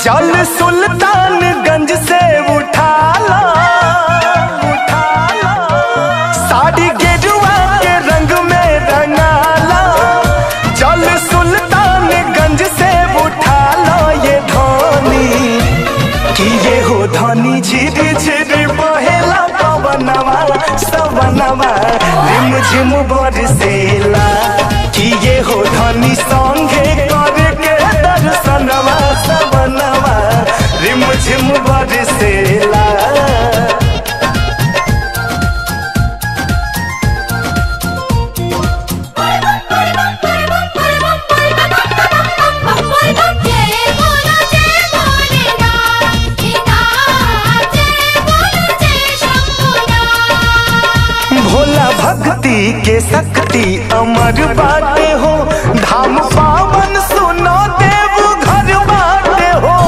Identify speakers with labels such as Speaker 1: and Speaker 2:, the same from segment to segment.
Speaker 1: चल सुल्तानगंज से उठा ला उठा ला साड़ी गेरुआ के रंग में रंगाला चल सुल्तानगंज से उठा लो ये धोनी कि ये हो धनी झिरी झिरी बहेला पवनवा सवनवा रिम झिम बरसेला कि ये हो धनी संगे करके दर्शनवा सवनवा रिम झिम बरसेला
Speaker 2: जय बोलो जय भोलेनाथ की नाथ जय बोलो जय शंभुनाथ
Speaker 1: भोला भक्ति के शक्ति अमर बाटे हो धाम पावन सुनो देव घर बाटे हो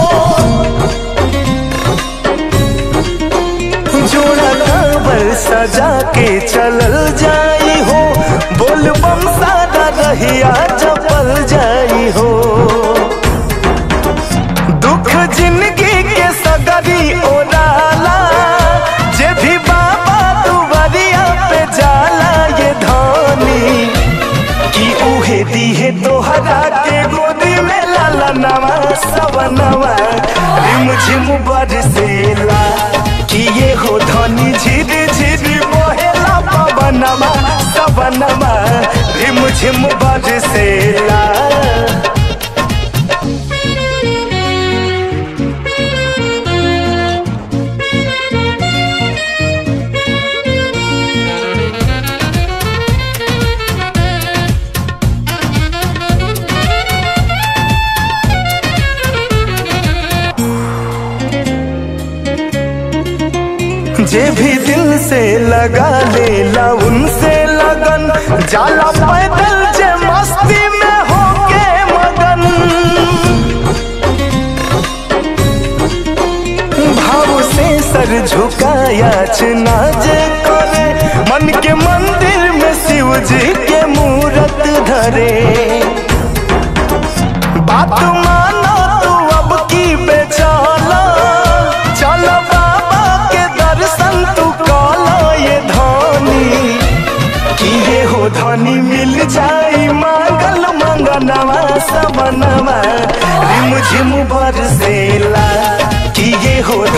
Speaker 1: जोड़ा कांवर सजा के चलल जाई हो बोल बम सादा रहिया चपल जाई हो दुख जिंदगी के सगरी ओराला जे भी बाबा दुवरिया पे जाला ये धनी कि उहे दीहे तोहरा के गोदी में लाला नवा सवनवा रिम झिम बरसेला कि ये हो धनी झिर झिर बहेला पवनवा सवनवा रिम झिम बरसेला जे भी दिल से लगा लेला उनसे लगन जाला पैदल जे मस्ती में होके मगन भाव से सर झुकाया चना जे करे मन के मंदिर में शिव जी के मूरत धरे बात मानो तू अब की बेचाला चल बाबा के दर्शन तू काला ये धनी कि ये हो धनी मिल जाई मांगल मंगनवा सबनवा रिम झिम बरसेला कि ये हो